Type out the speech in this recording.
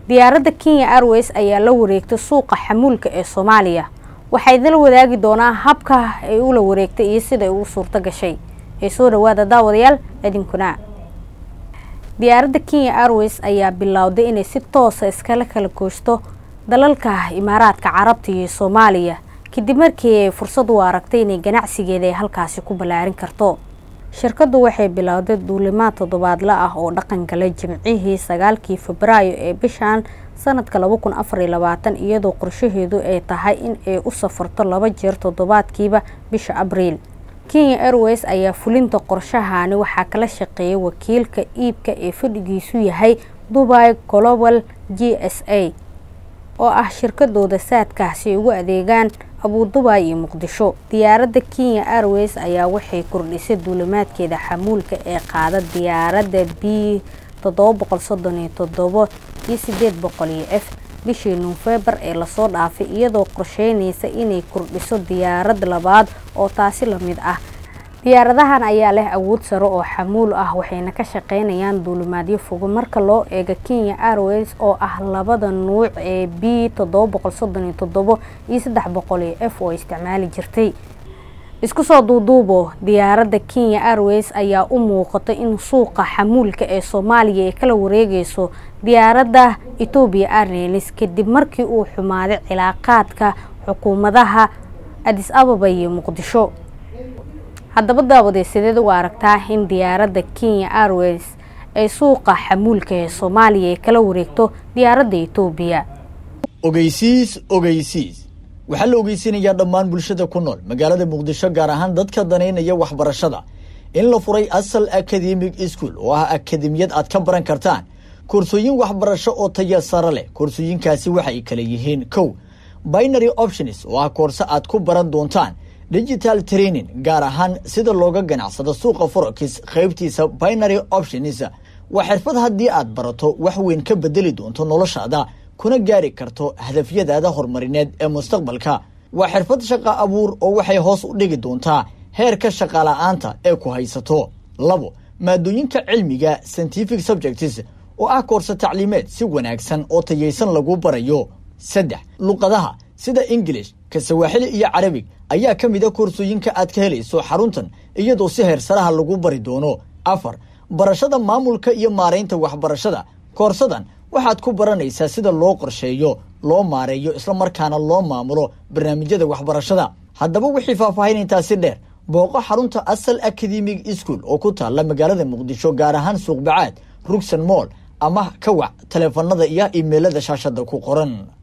diyaaradda kenya airways ayaa la wareegtay suuqa xamuulka ee soomaaliya waxay dala wadaagi doonaa habka ay ula wareegtay iyo sida ay ugu suurto gashay ee soo dhawaada daawadayaal idinkuna diyaaradda kenya airways ayaa bilowday inay si toosa iskala kala gooshto dalalka imaaraadka carabta iyo soomaaliya kadib markii ay fursad u aragtay inay ganacsigeeda ay halkaasi ku ballaarin karto shirkaddu waxay bilowday duulimaad toddobaadla ah oo dhaqan galay jimcihii sagaalkii febraayo ee bishan sanadka laba kun afar iyo labaatan iyadoo qorshaheedu ay tahay in ay u safarto laba jeer toddobaadkiiba bisha abriil kenya airways ayaa fulinta qorshahani waxaa kala shaqeeyay wakiilka iibka ee fadhigiisu yahay dubai global g s a oo ah shirkadooda saadkaasi ay ugu adeegaan abudubai iyo muqdisho diyaaradda kenya airways ayaa waxay kordhisay duulimaadkeeda xamuulka ee qaada diyaaradda b toddoba boqol soddon iyo toddobo iyo sideed boqol iyo f bishii nofembar ee lasoo dhaafay iyadoo qorsheynaysa inay kordhiso diyaarad labaad oo taasi lamid ah diyaaradahan ayaa leh awood sare oo xamuul ah waxayna ka shaqeynayaan duulimaadyo fogo marka loo eego kenya airways oo ah labada nuuc ee b toddoba boqol soddon iyo toddobo iyo saddex boqol iyo f oo isticmaali jirtay isku soo duuduubo diyaaradda kenya airways ayaa u muuqata in suuqa xamuulka ee soomaaliya ay kala wareegeyso diyaaradda etoobiya airlines kadib markii uu xumaaday cilaaqaadka xukuumadaha adis ababa iyo muqdisho haddaba daawadee sideed u aragtaa in diyaaradda kenya airways ay suuqa xamuulka ee soomaaliya ay kala wareegto diyaaradda etoobiya ogeysiis ogeysiis waxaa la ogeysinayaa dhammaan bulshada ku nool magaalada muqdisho gaar ahaan dadka danaynaya waxbarashada in la furay asal academic school oo ah akademiyad aad ka baran kartaan koorsooyin waxbarasho oo taya sare leh koorsooyinkaasi waxay kala yihiin kow binary options oo ah koorse aad ku baran doontaan digital training gaar ahaan sida looga ganacsado suuqa forex qaybtiisa binary options waa xirfad haddii aad barato wax weyn ka bedeli doonto noloshaada kuna gaari karto hadafyadaada horumarineed ee mustaqbalka waa xirfad shaqa abuur oo waxay hoos u dhigi doontaa heerka shaqala-aanta ee ku haysato labo maadooyinka cilmiga scientific subjects oo ah koorse tacliimeed si wanaagsan oo tayaysan lagu barayo saddex luqadaha sida ingilish ka sawaaxili iyo carabig ayaa ka mid a koorsooyinka aad ka helayso xaruntan iyadoo si heersaraha lagu bari doono afar barashada maamulka iyo maaraynta waxbarashada koorsadan waxaad ku baranaysaa sida loo qorsheeyo loo maareeyo islamarkaana loo maamulo barnaamijyada waxbarashada haddaba wixii faahfaahin intaasi dheer booqo xarunta asal academic school oo ku taalla magaalada muqdisho gaar ahaan suuqbacaad rugsan moll ama ka wac taleefanada iyo imeilada shaashada ku qoran